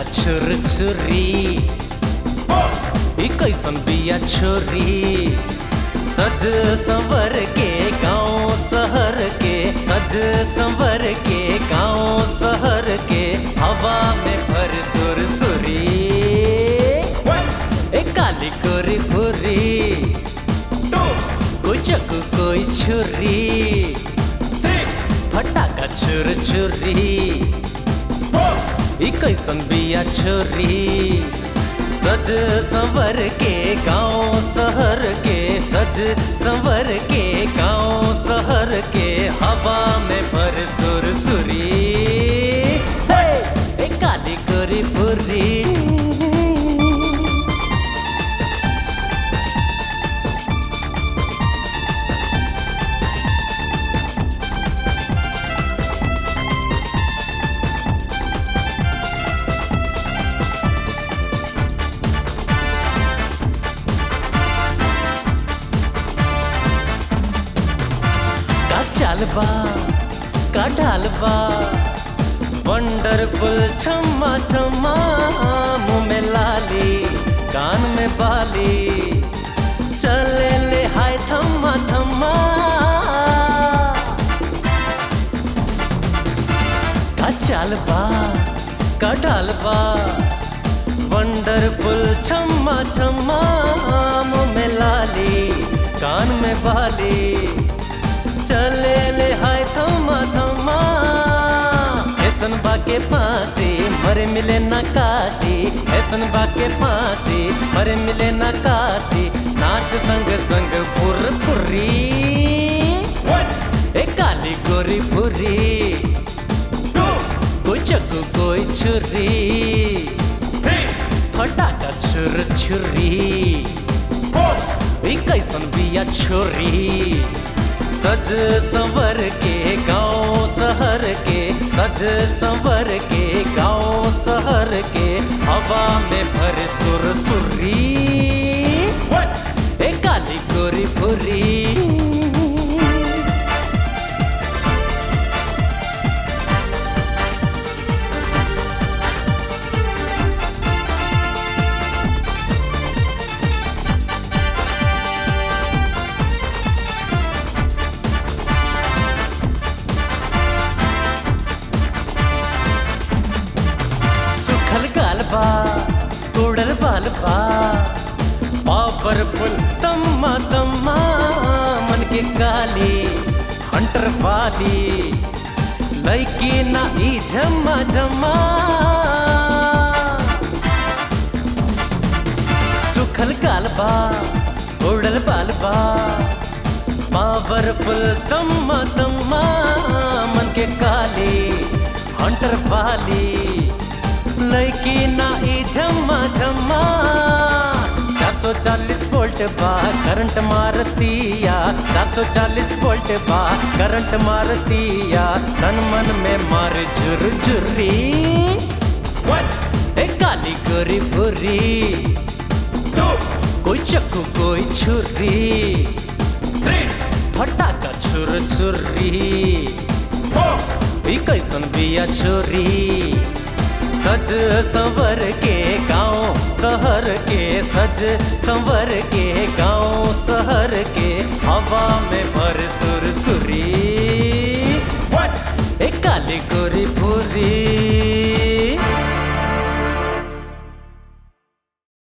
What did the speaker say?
छुर छुरी ई कैसन बिया छोरी सज संवर के गांव शहर के सज संवर के गांव शहर के हवा में भर सुर सुरी ए काली कोरी फुरी कोई चक्कू कोई छुरी फटाका छुर छुरी ई कैसन बिया छोरी सज संवर के गांव शहर के सज संवर के गांव शहर के हवा में भर सुर सुरी हे! ए काली कोरी फुरी का चालबा का ढालबा वंडरफुल छम्मा छम्मा मुंह में लाली कान में बाली चले ले हाय थम्मा थम्मा का चालबा का ढालबा वंडरफुल छम्मा छम्मा मुंह में लाली कान में बाली चले ले हाय थमा थमा ऐसन बाके फांसी मरे मिले न काशी ऐसन बाके फांसी मरे मिले न काशी नाच संग संग फुर फुरी ए काली गोरी फुरी कोई चक्कू कोई छुरी फटाका छुर छुरी ई कैसन बिया छोरी सज संवर के गांव शहर के सज संवर के गांव शहर के हवा में भर सुर सुरी ए काली गोरी फुरी सुखल गालबा उड़ल बालबा पावरफुल तम्मा तम्मा मन के काली हंटर वाली लड़की ना ई झम्मा झम्मा सुखल गालबा उड़ल बालबा पावरफुल तम्मा तम्मा मन के काली हंटर वाली लड़की ना ई झम्मा झम्मा चार सौ चालीस वोल्ट बा करंट मारतिया चार सौ चालीस वोल्ट बा करंट मारतिया तन मन में मार झुर झुरी ए काली गोरी फुरी कोई चक्कू कोई छुरी फटाका छुर छुरी ई कैसन बिया छोरी सज संवर के गांव शहर के सज संवर के गांव शहर के हवा